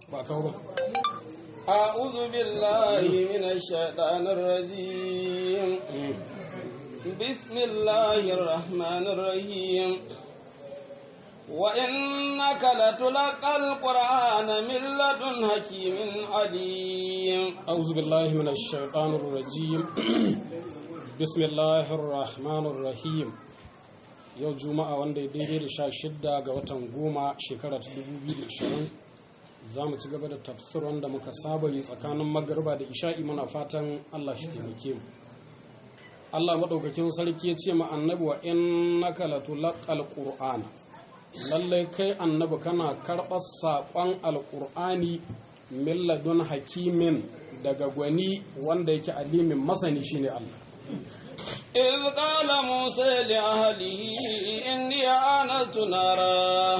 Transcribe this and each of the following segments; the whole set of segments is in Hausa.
ba kawo ba أعوذ بالله من الشيطان الرجيم بسم الله الرحمن الرحيم وإنك لتلقى القرآن من لدن حكيم عليم أعوذ بالله من الشيطان الرجيم بسم الله الرحمن الرحيم yau juma'a wanda ya daidai da sha shidda ga watan goma shekara ta 2020 za mu ci gaba da tafsir wanda muka saba yi tsakanin magarba da isha'i muna fatan allah shi taimake mu allah maɗaukakin sarki ya ce ma annabi wa innaka latulaqal qur'ana lallai kai annabi kana karɓar saƙon alƙur'ani milladun hakimin daga gwani wanda yake alimin masani shine Allah إذ قال موسى لأهله إني آنست نارا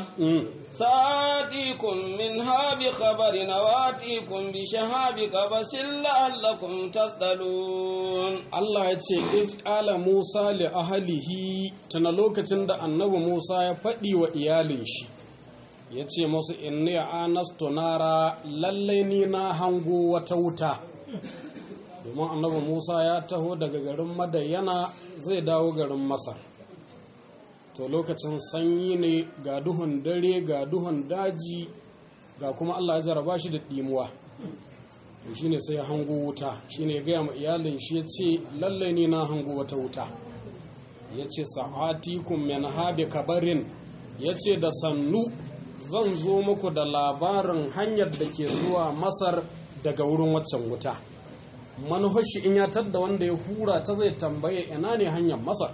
سآتيكم منها بخبر وآتيكم بشهاب قبس لعلكم تصطلون Allah ya ce if ƙala Musa li ahalihi tana lokacin da annabi Musa ya faɗi wa iyalin shi ya ce musu inni anastu nara lallai ni na hango wata wuta domin annabi Musa ya taho daga garin Madayana zai dawo garin Masar to lokacin sanyi ne ga duhun dare ga duhun daji ga kuma Allah ya jaraba shi da ɗimuwa to shine sai ya hango wuta shine ya gaya ma iyalin shi ya ce lallai ni na hango wata wuta ya ce sa'atikum min habi kabarin ya ce da sannu zan zo muku da labarin hanyar da ke zuwa masar daga wurin waccan wuta manufashi in ya tadda wanda ya hura ta zai tambaye ina ne hanyar masar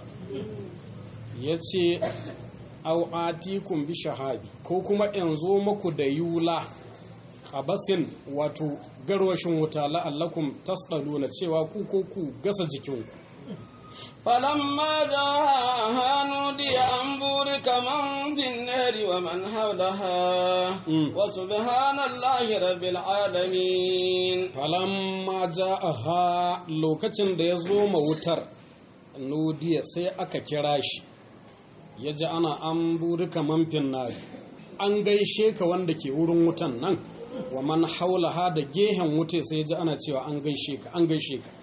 ya ce au'atikum bi shahabi ko kuma in zo muku da yula qabasin wato garwashin wuta la'allakum tasdaluna cewa ku ko ku gasa jikinku فلما جاءها نودي أن بورك من في النار ومن حولها وسبحان الله رب العالمين falamma ja'aha lokacin da ya zo ma wutar nudiya sai aka kira shi ya ji ana an burika manfin nari an gaishe ka wanda ke wurin wutan nan wa man haulaha da gehen wuta sai ya ji ana cewa an gaishe ka an gaishe ka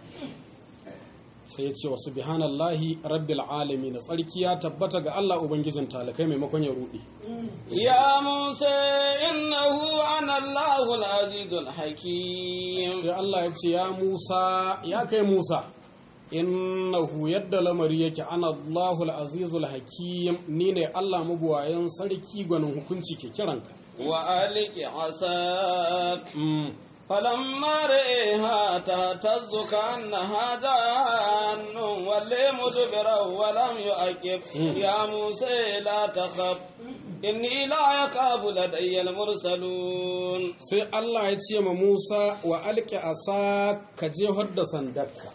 sai ya ce wa subhanallahi rabbil alamin tsarki ya tabbata ga Allah ubangijin talakai maimakon ya rudi يا موسى إنه أنا الله العزيز الحكيم sai Allah ya ce ya Musa ya kai Musa innahu yadda lamari yake ana Allahul azizul hakim ni ne Allah mabuwayen sarki gwanin hukunci ke kiranka وألق عصاك Mm. فلما رئيها تهتز كأنها جان ولي مدبرا ولم يؤكب يا موسى لا تخف إني لا يخاف لدي المرسلون sai Allah ya ce ma Musa wa alƙi asa ka je da sandarka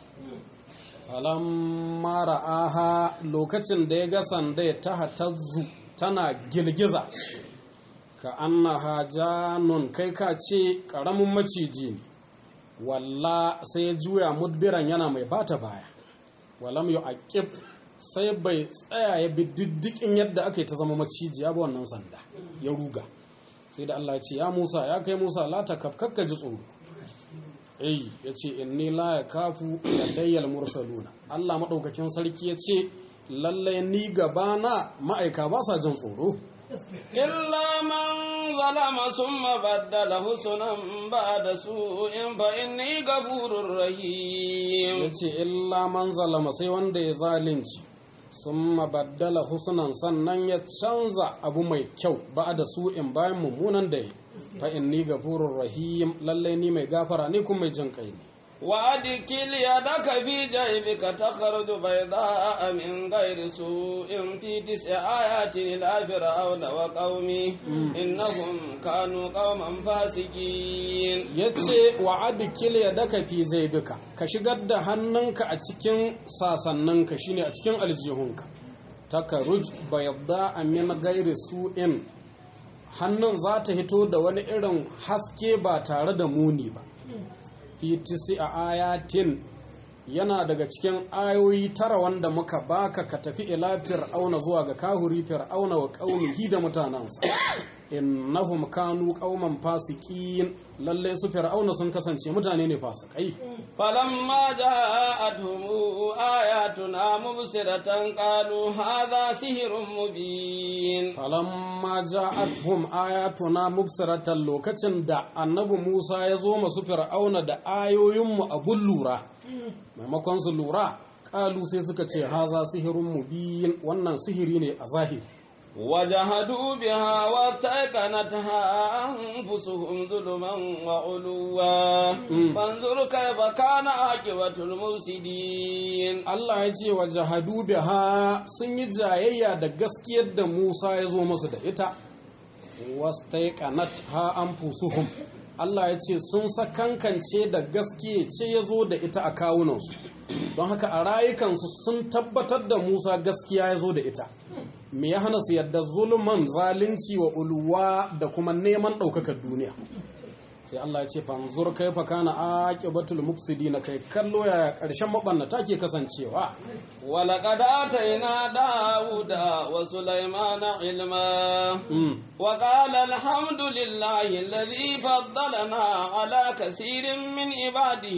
falamma ra'aha lokacin da ya ga sanda ta hatazzu tana girgiza ka annaha janun kai ka ce ƙaramin maciji ne walla sai ya juya mudbiran yana mai bata baya walam yu aqib sai bai tsaya ya bi diddikin yadda aka yi ta zama maciji ya bi wannan sanda ya ruga sai da Allah ya ce ya Musa ya kai Musa la ta kafkakka ji tsoro eh ya ce inni la yakafu ladayyal mursaluna Allah madaukakin sarki ya ce lallai ni gabana ma'aika ba sa jin tsoro إلا من ظلم ثم بدل حسنا بعد سوء فإني غفور ya رحيم ce illa man zalama sai wanda ya zalunci sun mabaddala husnan sannan ya canza abu mai kyau ba da su in bayan mummunan da ya fa inni gafurur rahim lallai ni mai gafara ne kuma mai jin kai ne وأدخل يدك في جيبك تخرج بيضاء من غير سوء في تسع آيات إلى فرعون وقومه إنهم كانوا قوما فاسقين ya ce wa adikil ya daka fi zai duka ka shigar da hannunka a cikin sasanninka shine a cikin aljihunka takaruj bayadda a min gairi su'in hannun za ta hito da wani irin haske ba tare da muni ba fi tisi a ayatin yana daga cikin ayoyi tara wanda muka baka ka tafi ila fir'auna zuwa ga kahuri fir'auna wa qaumihi da mutanansa innahum kanu qauman fasikin lalle su fir'auna sun kasance mutane ne fasikai فلما جاءتهم آياتنا مبصرة قالوا هذا سحر مبين falamma ja'atuhum ayatuna mubsiratan lokacin da annabi Musa ya zo masu fir'auna da ayoyinmu abun lura maimakon su lura kalu sai suka ce haza sihirun mubin wannan sihiri ne a zahiri وجحدوا بها واستيقنتها أنفسهم ظلما وعلوا فانظر كيف كان عاقبة المفسدين Allah ya ce wa jahadu biha sun yi jayayya da gaskiyar da Musa ya zo musu da ita wastaiqanat ha anfusuhum Allah ya ce sun sakankance da gaskiya ce ya zo da ita a kawunansu don haka a rayukansu sun tabbatar da Musa gaskiya ya zo da ita me ya hana su yadda zulman zalunci wa uluwa da kuma neman ɗaukakar duniya sai Allah ya ce fanzur kai fa kana aqibatul mufsidina kai kallo ya karshen mabannata ke kasancewa ولقد آتينا داود وسليمان علما mm. وقال الحمد لله الذي فضلنا على كثير من عباده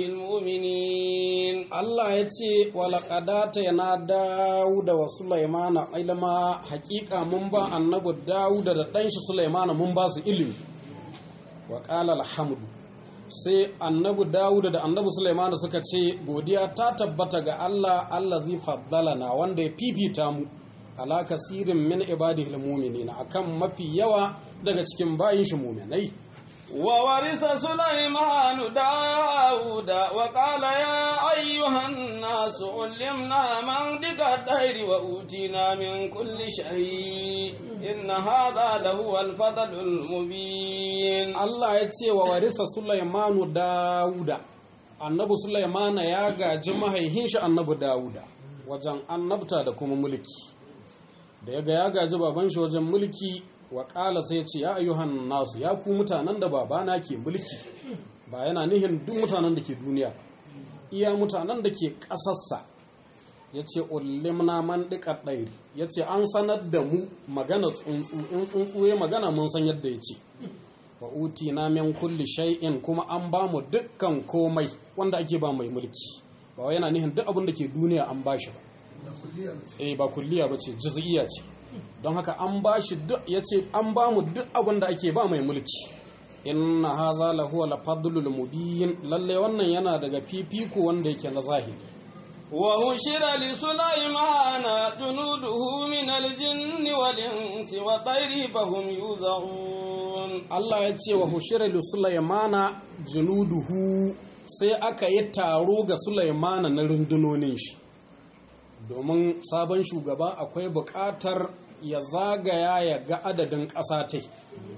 المؤمنين Allah ya ce walaƙadata yana Dawuda wa Sulaimana ilma hakika mun ba annabi Dawuda da ɗanshi Sulaimana mun ba su ilimi wa ƙala alhamdu sai annabi Dawuda da annabi Sulaimana suka ce godiya ta tabbata ga Allah Allah zai faddalana wanda ya fifita mu ala kasirin min ibadihi almu'minina akan mafi yawa daga cikin bayin shi mu'minai وورث سليمان داود وقال يا أيها الناس علمنا منطق الدهر وأوتينا من كل شيء إن هذا لهو الفضل المبين Allah ya ce wa warisa Sulaimanu Dawuda annabi Sulaimana ya gaji mahaihin shi annabi Dawuda wajen annabta da kuma mulki da ya ga ya gaji baban shi wajen mulki wa ƙala sai ce ya ayyuhan nasu ya ku mutanen da babana ke mulki ba yana nihin duk mutanen da ke duniya iya mutanen da ke ƙasarsa ya ce ulimna man ɗiƙar ɗairi ya ce an sanar da mu magana tsuntsu in tsuntsu ya magana mun san yadda ya ce wa utina min kulli shay'in kuma an ba mu dukkan komai wanda ake ba mai mulki ba wai yana nihin duk abin da ke duniya an ba shi ba eh ba kulliya ba ce juz'iyya ce don haka an ba shi duk ya ce an ba mu duk abin da ake ba mai mulki inna haza lahu la fadlul mubin lalle wannan yana daga fifiko wanda yake na zahiri وهشر لسليمان جنوده من الجن والإنس والطير فهم يوزعون Allah ya ce wa hushira li Sulaimana junuduhu sai aka yi taro ga Sulaimana na rundunonin shi domin sabon shugaba akwai buƙatar ya zagaya ya ga adadin ƙasa ta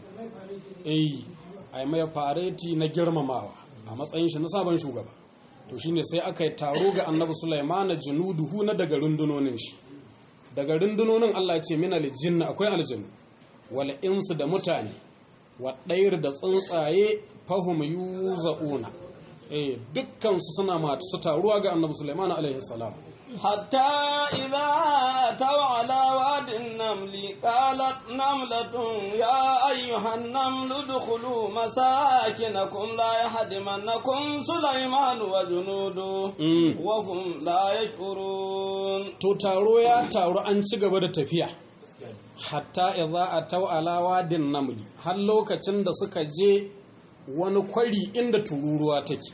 eh ai mai fareti na girmamawa a matsayin shi na sabon shugaba to shine sai aka yi taro ga annabi Sulaimana junuduhu na daga rundunonin shi daga rundunonin Allah ya ce min aljinna akwai aljannu wal insu da mutane wa ɗayar da tsuntsaye fahim yuza'una eh dukkan su suna masu taruwa ga annabi Sulaiman alaihi salam حتى إذا أتوا على واد النمل قالت نملة يا أيها النمل ادخلوا مساكنكم لا يهدمنكم سليمان وجنوده Mm. وهم لا يشعرون to taro ya taru an ci gaba da tafiya hatta idza ataw ala wadin namli har lokacin da suka je wani kwari inda tururuwa take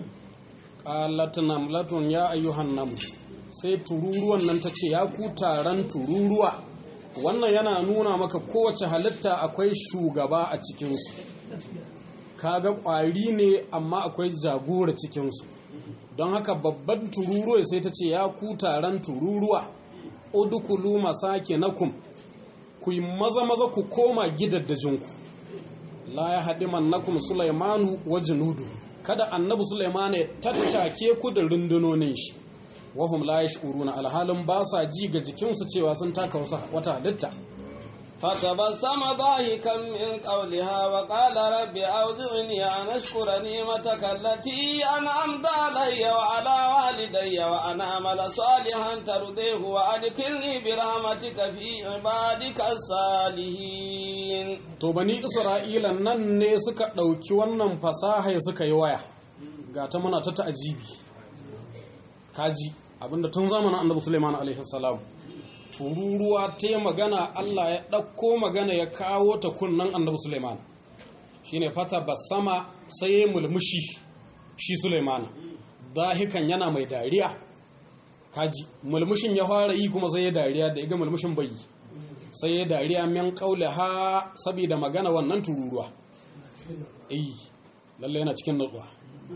qalat namlatun ya ayyuhan naml sai tururuwan nan ta ce ya ku taron tururuwa wannan yana nuna maka kowace halitta akwai shugaba a cikinsu kaga ƙwari ne amma akwai jagora cikinsu don haka babban tururuwa sai ta ce ya ku taron tururuwa udukulu masake nakum ku yi maza maza ku koma gidaddajinku la ya haɗi mannakum sulaimanu wa junudu kada annabi sulaimanu ya tattake ku da rundunonin shi wahum la yash'uruna alhalin ba sa ji ga jikinsu cewa sun taka wasu wata halitta فتبسم ضاحكا من قولها وقال رب أوزعني أن أشكر نعمتك التي أنعمت علي وعلى والدي وأن أعمل صالحا ترضيه وأدخلني برحمتك في عبادك الصالحين to bani isra'ila nan ne suka ɗauki wannan fasaha suka yi waya ga ta muna ta ta'ajibi kaji abinda tun zamanin annabi Sulaiman alaihi salam tururuwa ta yi magana Allah ya ɗauko magana ya kawo ta kunnan annabi Sulaiman shine fata basama sai ya mulmushi shi Sulaiman dahikan yana mai dariya kaji mulmushin ya fara yi kuma sai ya dariya da ya ga mulmushin bai sai ya dariya min ha saboda magana wannan tururuwa eh lalle yana cikin nutsuwa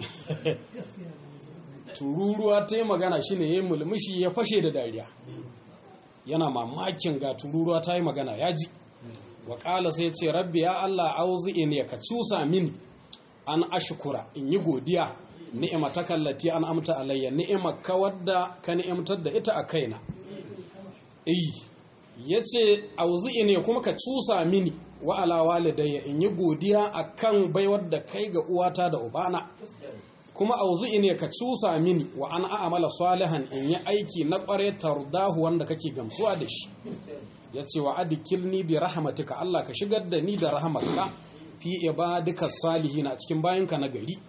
tururuwa ta yi magana shi ne ya mulmushi ya fashe da dariya yana mamakin ga tururuwa ta yi magana ya ji waƙala sai ce rabbi ya Allah auzi in ya ka cusa min an ashkura in yi godiya ni'ima ta kallati an amta alayya ni'ima ka wadda ka ni'imtar da ita a kaina eh yace auzi in ya kuma ka cusa mini wa ala walidayya in yi godiya akan baiwar da kai ga uwata da ubana kuma auzu'i ne ka cusa mini wa an a'amala salihan in yi aiki na kware tardahu wanda kake gamsuwa da shi ya ce wa adikilni bi rahmatika Allah ka shigar da ni da rahmatka fi ibadika salihin a cikin bayanka na gari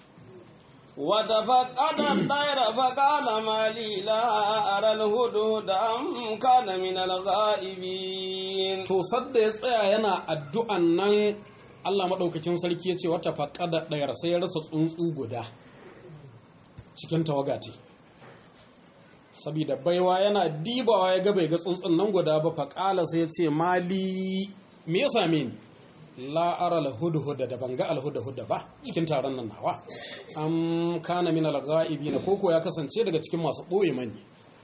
وتفقد الطير فقال ما لي لا أرى الهدهد أم كان من الغائبين to sadda ya tsaya yana addu'an nan Allah maɗaukakin sarki ya ce wata faƙada ɗayar sai ya rasa tsuntsu guda cikin tawagati saboda baiwa yana dibawa ya ga bai ga tsuntsun nan guda ba faƙala sai ya ce mali me ya same ni la'ara alhudhuda da banga alhudhuda ba cikin taron nan nawa am kana min alghaibi koko ya kasance daga cikin masu ɓoye mani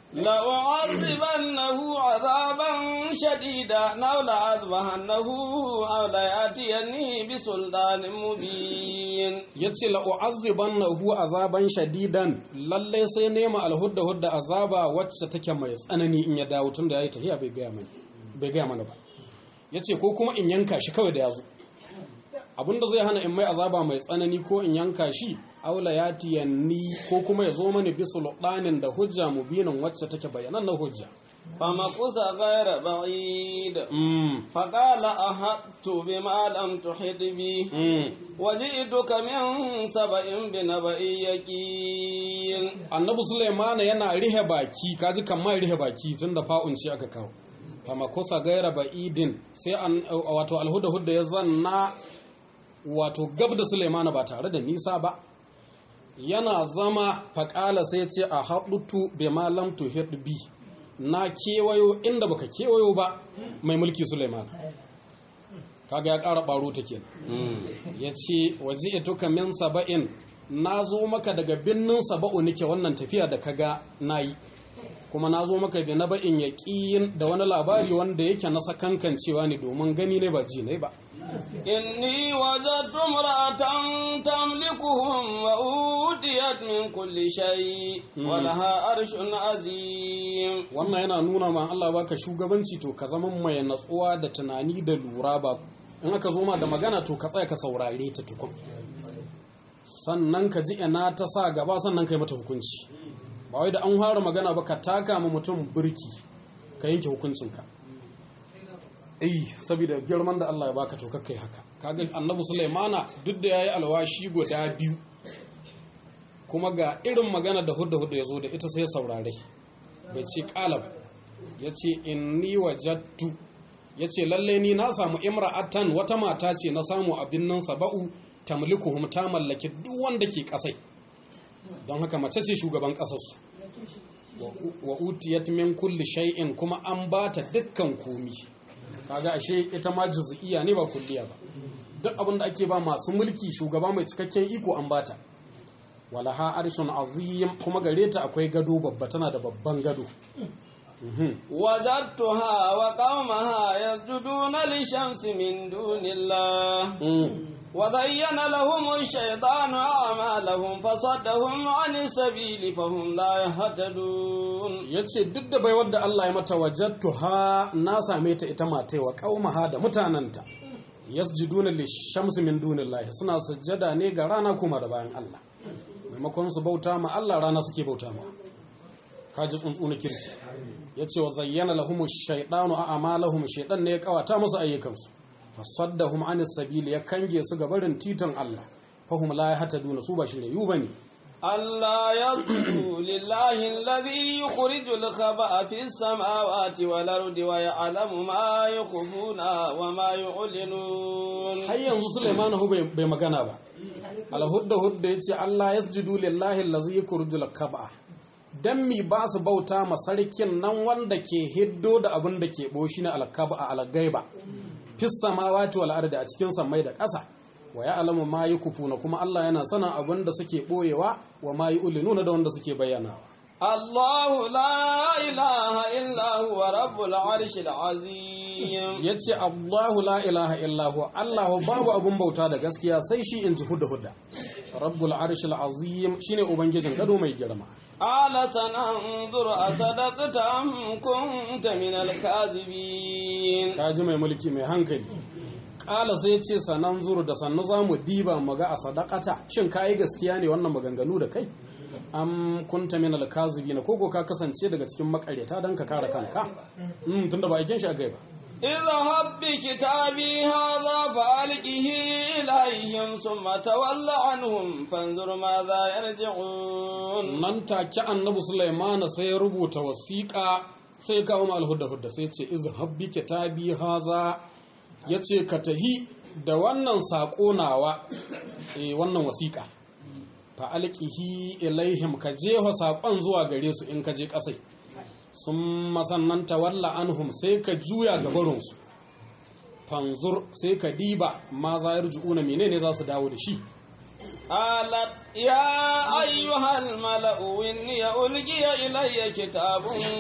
لأعذبنه عذابا شديدا أو لأذبحنه أو ليأتيني بسلطان مبين yace la u'azzibannahu azaban shadidan lalle sai nema alhudda hudda azaba wacce take mai tsanani in ya dawo tunda yayi tahiya bai gaya mana bai gaya mana ba yace ko kuma in yanka shi kawai da yazo abinda zai hana in mai azaba mai tsanani ko in yanka shi aula ya tiyanni ko kuma ya zo mani bisu luɗanin da hujja mubinin wacce take bayanan na hujja فمكث غير بعيد mm. فقال أحطت بما لم تحط به mm. وجئتك من سبأ بنبأ يقين annabi Suleiman yana rihe baki kaji kamar rihe baki tun da fa'un ce aka kawo fama kusa gaira ba'idin sai an wato alhuda hudda ya zanna wato gab da Suleiman ba tare da nisa ba yana zama faƙala sai ce a haɗutu bai malam to bi na kewayo inda baka kewayo ba mai mulki Suleiman kaga ya ƙara ɓaro ta kenan ya ce waje ituka min saba'in na zo maka daga birnin saba'u nake wannan tafiya da kaga na yi kuma na zo maka da na ba'in ya da wani labari wanda yake na sakankan cewa ne domin gani ne ba ji ne ba إني وجدت امرأة تملكهم وأوتيت من كل شيء ولها عرش عظيم wannan yana nuna ma Allah baka shugabanci to ka zama mai natsuwa da tunani da lura ba in aka zo ma da magana to ka tsaya ka saurare ta tukun sannan ka ji ina ta sa gaba sannan ka yi mata hukunci ba wai da an fara magana ba ka taka ma mutum birki ka yanke hukuncinka eh saboda girman da Allah ya baka to kai haka kaga annabi Sulaimana duk da yayi alwashi guda biyu kuma ga irin magana da hudda hudda yazo da ita sai saurare bai ce qalab yace inni wajadtu yace lalle ni na samu imra'atan wata mata ce na samu abin nan saba'u tamlikuhum ta mallaki duk wanda ke kasai don haka mace ce shugaban kasarsu wa utiyat min kulli shay'in kuma an bata dukkan komi kaga ashe ita ma juz'iyya ne ba kulliya ba duk abin da ake ba masu mulki shugaba mai cikakken iko an bata walaha arshun azim kuma gare ta akwai gado babba tana da babban gado وجدتها وقومها يسجدون للشمس من دون الله وزين لهم الشيطان أعمالهم فصدهم عن السبيل فهم لا يهتدون yace duk da baiwar da Allah ya mata wajattu ha na same ta ita matai wa qaumaha da mutananta yasjuduna lishamsi min dunillahi suna sujjada ne ga rana kuma da bayan Allah maimakon su bauta ma Allah rana suke bauta ma kaji tsuntsu na kirki yace wa zayyana lahum ash-shaytanu a'malahum shaytan ne ya kawata musu ayyukansu fasaddahum anis sabili ya kange su ga barin titan Allah fahum la yahtaduna su ba shiriyu bane ألا يسجدوا لله الذي يخرج الخبأ في السماوات والأرض ويعلم ما يخفون وما يعلنون har yanzu Sulaiman hu bai magana ba alhudda hudda yace Allah yasjudu lillahi allazi yukhrijul kab'a dan mi ba su bauta ma sarkin nan wanda ke hiddo da abin da ke boshi na alkaba algaiba fis samawati wal ardi a cikin samai da ƙasa wa ya'lamu ma yukufuna kuma Allah yana sanin abin da suke boyewa wa ma yu'linuna da wanda suke bayyanawa الله لا إله إلا هو رب العرش العظيم yace Allahu la ilaha illa huwa Allah babu abun bauta da gaskiya sai shi in ji hudda hudda rabbul arshil azim shine ubangijin gado mai girma قال سننظر أصدقت أم كنت من الكاذبين kaji mai mulki mai hankali kala sai ce sanan zuru da sannu za mu diba mu ga a sadakata shin ka yi gaskiya ne wannan maganganu da kai am kunta min alkazibina koko ka kasance daga cikin makaryata dan ka kare kanka mm tunda ba aikin shi a ba اذهب بكتابي هذا فألقه إليهم ثم تول عنهم فانظر ماذا يرجعون nan take annabi Sulaiman sai ya rubuta wasiƙa sai ya kawo mal hudda hudda sai ya ce izhab bi kitabi haza yace ka tahi da wannan sako nawa eh wannan wasiƙa fa alqihi ilaihim ka jeho sakon zuwa gare su in ka je kasai sun masannan tawalla anhum sai ka juya gabarinsu fanzur sai ka diba ma za ya rujuna menene za su dawo da shi قالت يا أيها الملأ إني ألقي إلي كتاب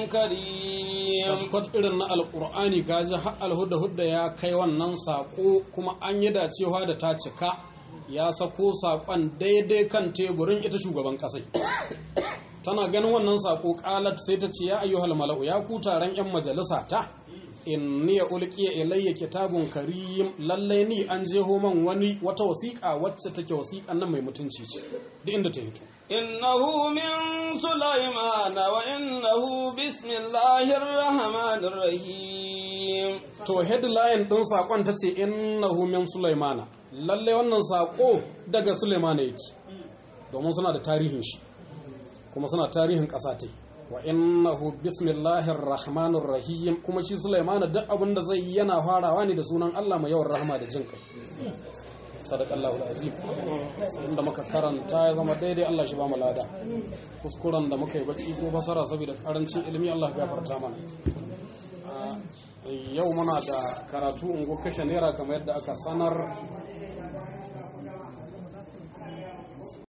كريم shafkot irin na alkur'ani ka ji har alhudda hudda ya kai wannan sako kuma an yi dacewa da ta cika ya sako sakon daidai kan teburin ita shugaban kasai tana ganin wannan sako kalat sai ta ce ya ayyuhal mala'u ya ku taron yan majalisa ta inni ya ulqiya ilayya kitabun karim lallai ni an jeho man wani wata wasiƙa wacce take wasiƙan nan mai mutunci ce duk inda ta hito إنه من سليمان وإنه بسم الله الرحمن الرحيم to headline din sakon ta ce innahu min sulaimana lalle wannan sako daga sulaimana yake domin suna da tarihin shi kuma suna tarihin ƙasa ta wa innahu bismillahir rahmanir rahim kuma shi sulaimana duk abin da zai yi yana farawa ne da sunan Allah mai yawan rahama da jin kai sadaqallahu alazim inda muka karanta ya zama daidai Allah shi ba mu lada kuskuren da muka yi baki ko basara saboda karancin ilimi Allah ya gafarta mana yau muna da karatu ungo kashe naira kamar yadda aka sanar